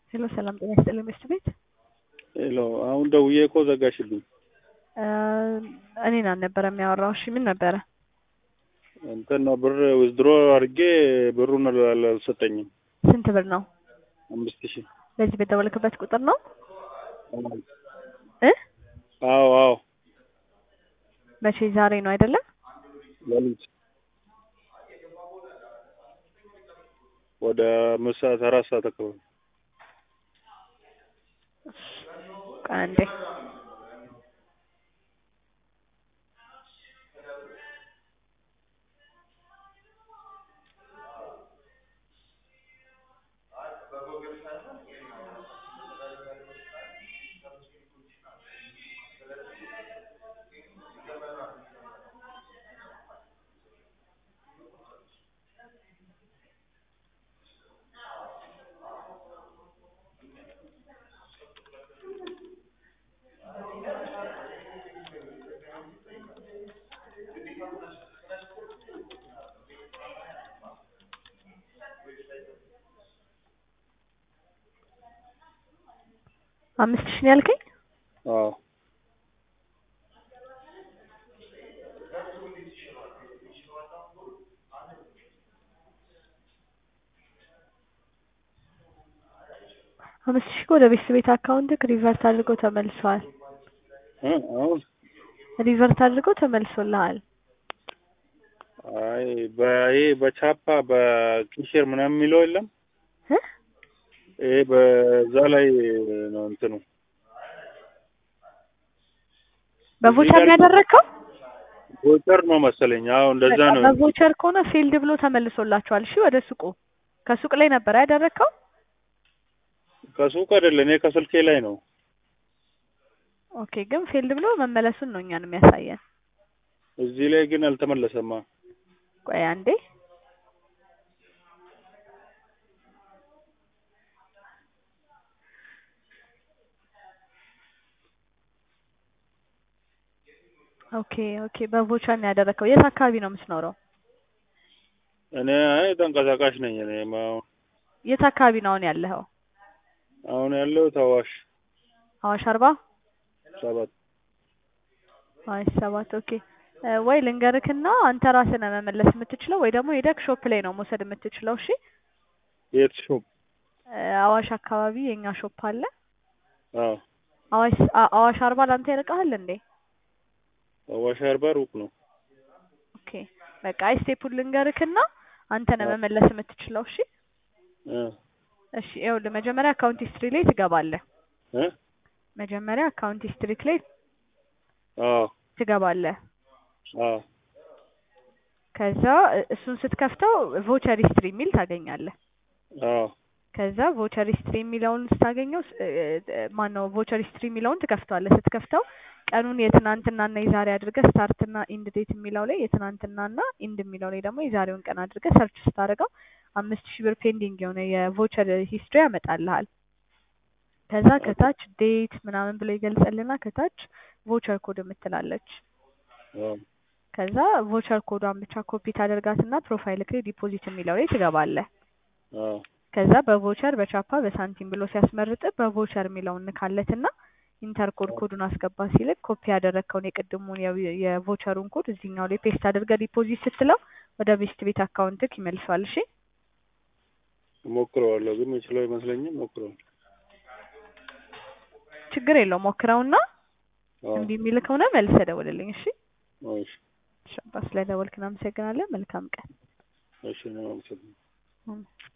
ሄሎ ሰላም ጤና ይስጥልኝ ሚስት ቤት ሄሎ አሁን ደውዬ እኮ ዘጋሽልኝ። እኔን አልነበረ የሚያወራው። እሺ ምን ነበረ? እንትን ነው ብር ዊዝድሮ አድርጌ ብሩን አልሰጠኝም። ስንት ብር ነው? አምስት ሺህ በዚህ በደወልክበት ቁጥር ነው እ አዎ አዎ መቼ? ዛሬ ነው አይደለም? ሌሊት ወደ አምስት ሰዓት አራት ሰዓት አካባቢ ቆይ አንዴ አምስት ሺህ ነው ያልከኝ? አዎ አምስት ሺህ ወደ ቤተሰብ ቤት አካውንት ሪቨርት አድርገው ተመልሰዋል። እ አሁን ሪቨርት አድርገው ተመልሶልሃል። አይ በይሄ በቻፓ በኪሽር ምናምን የሚለው የለም እ ይሄ በዛ ላይ ነው እንትኑ በቮቸር ነው ያደረግከው? ቮቸር ነው መሰለኝ። አዎ እንደዛ ነው። በቮቸር ከሆነ ፊልድ ብሎ ተመልሶላችኋል። እሺ ወደ ሱቁ ከሱቅ ላይ ነበር ያደረግከው? ከሱቅ አይደለ፣ እኔ ከስልኬ ላይ ነው። ኦኬ ግን ፊልድ ብሎ መመለሱን ነው እኛን የሚያሳየን። እዚህ ላይ ግን አልተመለሰማ። ቆይ አንዴ ኦኬ ኦኬ በቮቸር ነው ያደረግከው። የት አካባቢ ነው የምትኖረው? እኔ አይ ተንቀሳቃሽ ነኝ። እኔ አሁን የት አካባቢ ነው አሁን ያለኸው? አሁን ያለሁት አዋሽ አዋሽ አርባ ሰባት አይ ሰባት ኦኬ እ ወይ ልንገርክና አንተ ራስህ ነህ መመለስ የምትችለው ወይ ደግሞ ሄደክ ሾፕ ላይ ነው መውሰድ የምትችለው። እሺ የት ሾፕ? እ አዋሽ አካባቢ የኛ ሾፕ አለ። አዎ አዋሽ አ- አዋሽ አርባ ላንተ ይርቃል እንዴ? አዋሽ አርባ ሩቅ ነው። ኦኬ በቃ አይ ስቴፑን ልንገርክና አንተ ነህ አዎ። መመለስ የምትችለው። እሺ እ እሺ ይኸውልህ መጀመሪያ አካውንት ሂስትሪ ላይ ትገባለህ። እ መጀመሪያ አካውንት ሂስትሪ ላይ አዎ ትገባለህ። አዎ ከዛ እ- እሱን ስትከፍተው ቮቸር ሂስትሪ የሚል ታገኛለህ። አዎ ከዛ ቮቸር ሂስትሪ የሚለውን ስታገኘው ማን ነው ቮቸር ሂስትሪ የሚለውን ትከፍተዋለህ። ስትከፍተው ቀኑን የትናንትናና የዛሬ አድርገህ ስታርትና ኢንድ ዴት የሚለው ላይ የትናንትናና ኢንድ የሚለው ላይ ደግሞ የዛሬውን ቀን አድርገህ ሰርች ስታደርገው አምስት ሺህ ብር ፔንዲንግ የሆነ የቮቸር ሂስትሪ ያመጣልሃል። ከዛ ከታች ዴት ምናምን ብሎ ይገልጽልና ከታች ቮቸር ኮድ የምትላለች አዎ ከዛ ቮቸር ኮዷን ብቻ ኮፒ ታደርጋትና ፕሮፋይል ላይ ዲፖዚት የሚለው ላይ ትገባለህ። አዎ ከዛ በቮቸር በቻፓ በሳንቲም ብሎ ሲያስመርጥ በቮቸር የሚለውን ንካለትና ኢንተር ኮድ ኮዱን አስገባ ሲልክ ኮፒ ያደረግከውን የቅድሙን የዊ- የቮቸሩን ኮድ እዚህኛው ላይ ፔስት አድርገህ ዲፖዚት ስትለው ወደ ቤስት ቤት አካውንትክ ይመልሰዋል። እሺ ሞክረዋለሁ፣ ግን የምችለው አይመስለኝም። ሞክረዋለሁ። ችግር የለውም ሞክረውና አዎ እምቢ የሚል ከሆነ መልሰህ ደውልልኝ። እሺ እሺ ሻባ ስለደወልክ እናመሰግናለን። መልካም ቀን። እሺ ነው። አመሰግናለሁ። እም።